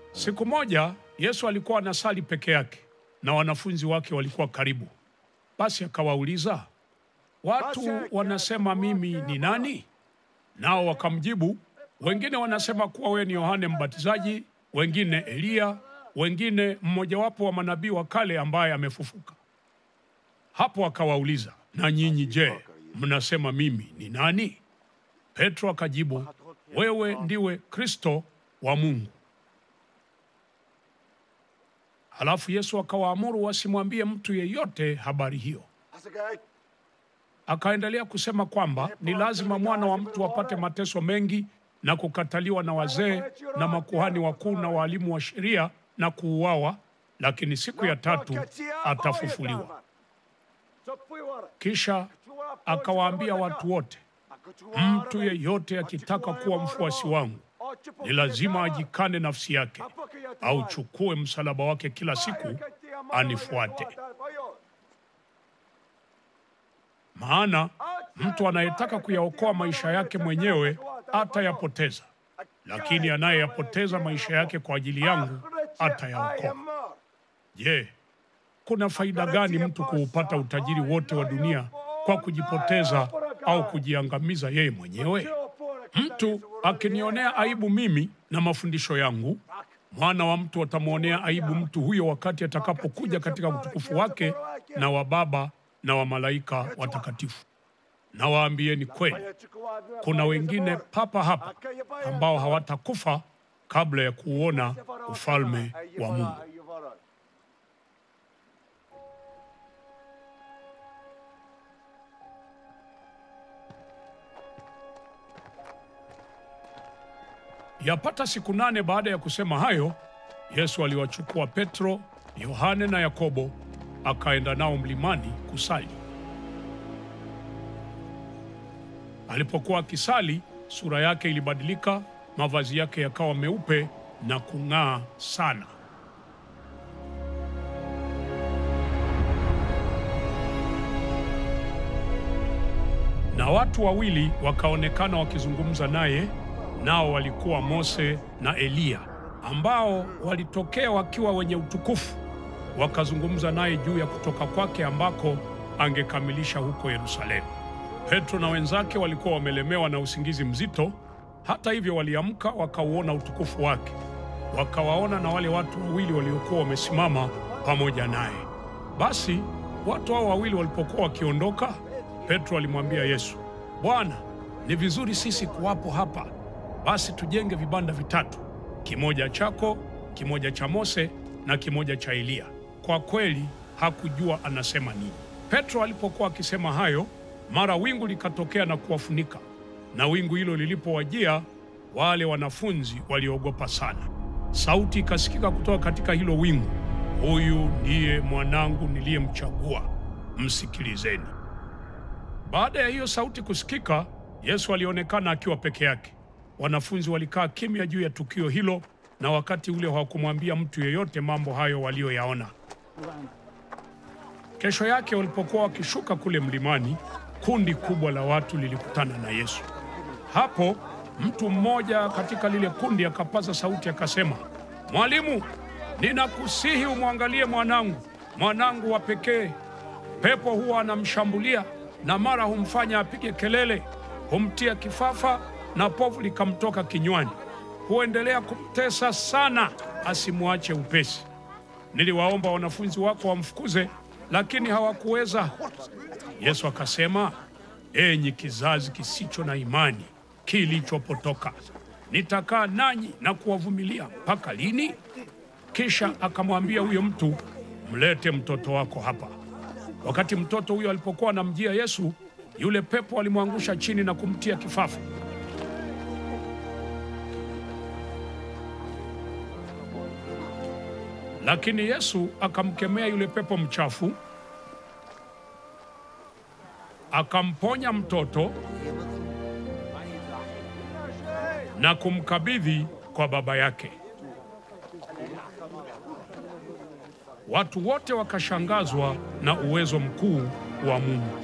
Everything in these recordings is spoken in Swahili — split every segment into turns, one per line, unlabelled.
Siku moja Yesu alikuwa anasali peke yake na wanafunzi wake walikuwa karibu. Basi akawauliza, watu wanasema mimi ni nani? Nao wakamjibu, wengine wanasema kuwa wewe ni Yohane Mbatizaji, wengine Eliya, wengine mmojawapo wa manabii wa kale ambaye amefufuka. Hapo akawauliza, na nyinyi je, mnasema mimi ni nani? Petro akajibu, wewe ndiwe Kristo wa Mungu. Halafu Yesu akawaamuru wasimwambie mtu yeyote habari hiyo. Akaendelea kusema kwamba ni lazima mwana wa mtu apate mateso mengi na kukataliwa na wazee na makuhani wakuu na waalimu wa sheria na kuuawa, lakini siku ya tatu atafufuliwa. Kisha akawaambia watu wote, mtu yeyote akitaka kuwa mfuasi wangu ni lazima ajikane nafsi yake, auchukue msalaba wake kila siku anifuate. Maana mtu anayetaka kuyaokoa maisha yake mwenyewe atayapoteza, lakini anayeyapoteza maisha yake kwa ajili yangu atayaokoa. Je, kuna faida gani mtu kuupata utajiri wote wa dunia kwa kujipoteza au kujiangamiza yeye mwenyewe? Mtu akinionea aibu mimi na mafundisho yangu, mwana wa mtu atamwonea aibu mtu huyo wakati atakapokuja katika utukufu wake na wa Baba na wa malaika watakatifu. Na waambieni kweli, kuna wengine papa hapa ambao hawatakufa kabla ya kuuona ufalme wa Mungu. Yapata siku nane baada ya kusema hayo, Yesu aliwachukua Petro, Yohane na Yakobo akaenda nao mlimani kusali. Alipokuwa akisali, sura yake ilibadilika, mavazi yake yakawa meupe na kung'aa sana. Na watu wawili wakaonekana wakizungumza naye, nao walikuwa Mose na Eliya, ambao walitokea wakiwa wenye utukufu, wakazungumza naye juu ya kutoka kwake ambako angekamilisha huko Yerusalemu. Petro na wenzake walikuwa wamelemewa na usingizi mzito. Hata hivyo, waliamka wakauona utukufu wake, wakawaona na wale watu wawili waliokuwa wamesimama pamoja naye. Basi watu hao wawili walipokuwa wakiondoka, Petro alimwambia Yesu, Bwana, ni vizuri sisi kuwapo hapa. Basi tujenge vibanda vitatu, kimoja chako, kimoja cha Mose na kimoja cha Eliya. Kwa kweli hakujua anasema nini. Petro alipokuwa akisema hayo, mara wingu likatokea na kuwafunika, na wingu hilo lilipowajia, wale wanafunzi waliogopa sana. Sauti ikasikika kutoka katika hilo wingu, huyu ndiye mwanangu niliyemchagua, msikilizeni. Baada ya hiyo sauti kusikika, Yesu alionekana akiwa peke yake. Wanafunzi walikaa kimya juu ya tukio hilo, na wakati ule hawakumwambia mtu yeyote mambo hayo waliyoyaona. Kesho yake walipokuwa wakishuka kule mlimani, kundi kubwa la watu lilikutana na Yesu. Hapo mtu mmoja katika lile kundi akapaza sauti akasema, Mwalimu, ninakusihi umwangalie mwanangu, mwanangu wa pekee. Pepo huwa anamshambulia na mara humfanya apige kelele, humtia kifafa na povu likamtoka kinywani. Huendelea kumtesa sana, asimwache upesi. Niliwaomba wanafunzi wako wamfukuze, lakini hawakuweza. Yesu akasema, enyi kizazi kisicho na imani kilichopotoka, nitakaa nanyi na kuwavumilia mpaka lini? Kisha akamwambia huyo mtu, mlete mtoto wako hapa. Wakati mtoto huyo alipokuwa anamjia Yesu, yule pepo alimwangusha chini na kumtia kifafa. Lakini Yesu akamkemea yule pepo mchafu, akamponya mtoto na kumkabidhi kwa baba yake. Watu wote wakashangazwa na uwezo mkuu wa Mungu.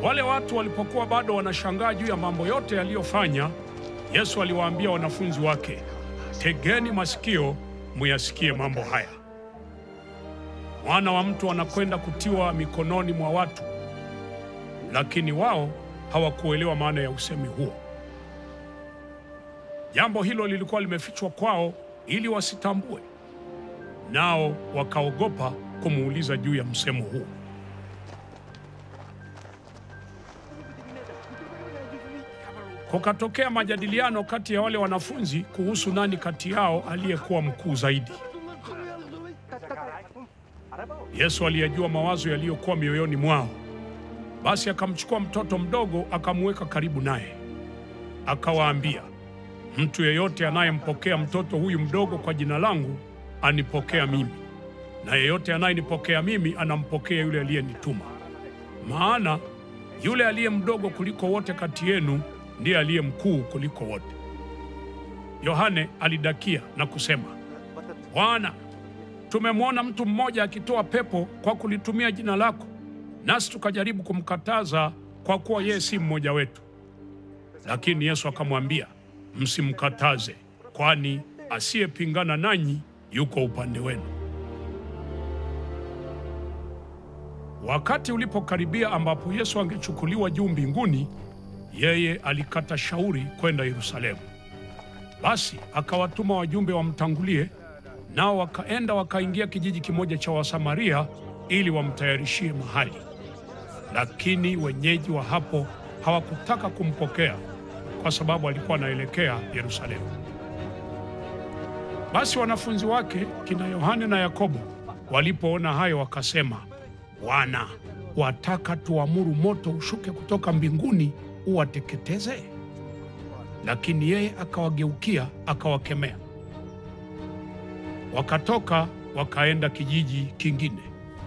Wale watu walipokuwa bado wanashangaa juu ya mambo yote yaliyofanya, Yesu aliwaambia wanafunzi wake, tegeni masikio muyasikie mambo haya. Mwana wa mtu anakwenda kutiwa mikononi mwa watu. Lakini wao hawakuelewa maana ya usemi huo. Jambo hilo lilikuwa limefichwa kwao ili wasitambue, nao wakaogopa kumuuliza juu ya msemo huo. Kukatokea majadiliano kati ya wale wanafunzi kuhusu nani kati yao aliyekuwa mkuu zaidi. Yesu aliyajua mawazo yaliyokuwa mioyoni mwao. Basi akamchukua mtoto mdogo akamuweka karibu naye, akawaambia, mtu yeyote anayempokea mtoto huyu mdogo kwa jina langu anipokea mimi, na yeyote anayenipokea mimi anampokea yule aliyenituma. Maana yule aliye mdogo kuliko wote kati yenu ndiye aliye mkuu kuliko wote. Yohane alidakia na kusema, Bwana, tumemwona mtu mmoja akitoa pepo kwa kulitumia jina lako, nasi tukajaribu kumkataza kwa kuwa yeye si mmoja wetu. Lakini Yesu akamwambia, msimkataze, kwani asiyepingana nanyi yuko upande wenu. Wakati ulipokaribia ambapo Yesu angechukuliwa juu mbinguni, yeye alikata shauri kwenda Yerusalemu. Basi akawatuma wajumbe wamtangulie, nao wakaenda wakaingia kijiji kimoja cha Wasamaria ili wamtayarishie mahali. Lakini wenyeji wa hapo hawakutaka kumpokea kwa sababu alikuwa anaelekea Yerusalemu. Basi wanafunzi wake kina Yohane na Yakobo walipoona hayo wakasema, Bwana, wataka tuamuru moto ushuke kutoka mbinguni uwateketeze? Lakini yeye akawageukia akawakemea. Wakatoka wakaenda kijiji kingine.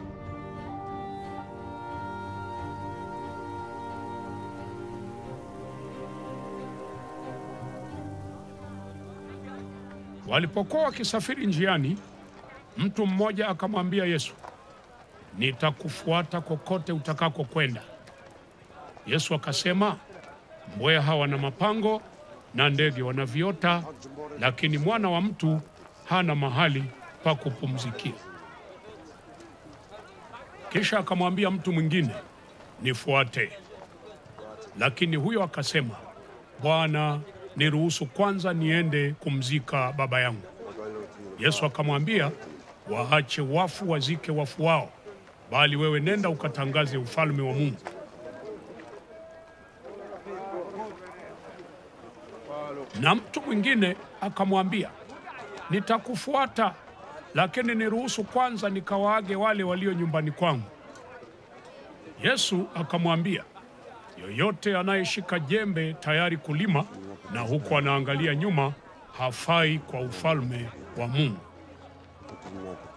Walipokuwa wakisafiri njiani, mtu mmoja akamwambia Yesu, nitakufuata kokote utakako kwenda. Yesu akasema, mbweha wana mapango na ndege wana viota, lakini mwana wa mtu hana mahali pa kupumzikia. Kisha akamwambia mtu mwingine, nifuate. Lakini huyo akasema, Bwana, niruhusu kwanza niende kumzika baba yangu. Yesu akamwambia, waache wafu wazike wafu wao, bali wewe nenda ukatangaze ufalme wa Mungu. Na mtu mwingine akamwambia, nitakufuata, lakini niruhusu kwanza nikawaage wale walio nyumbani kwangu. Yesu akamwambia, yoyote anayeshika jembe tayari kulima na huku anaangalia nyuma hafai kwa ufalme wa Mungu.